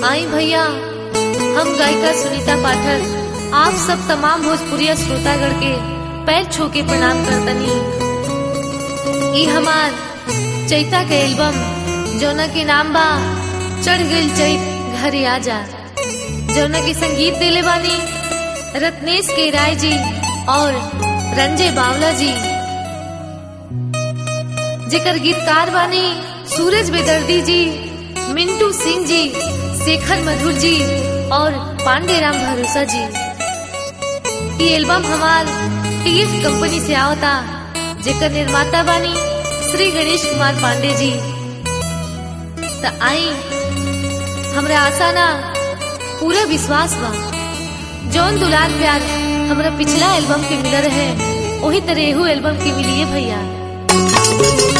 आई भैया हम गायिका सुनीता पाठक आप सब तमाम भोजपुरिया श्रोतागण के पैर छू के प्रणाम करतनी ई हमार चैता के एल्बम जौना के नाम बा चढ़ गइल चैत घरे आजा जौना के संगीत दिले बानी रत्नेश के राय जी और रंजय बावला जी जेकर गीतकार बानी सूरज बेदर्दी जी मिंटू सिंह जी शेखर मधुर जी और पांडेराम भरोसा जी ये एल्बम हमार टीएफ कंपनी से आवता जेकर निर्माता बानी श्री गणेश कुमार पांडे जी त आई हमरा आशा ना पूरा विश्वास बा जौन दुलार प्यार हमरा पिछला एल्बम के मिल रहे वही तरह एहू एल्बम के मिलिए भैया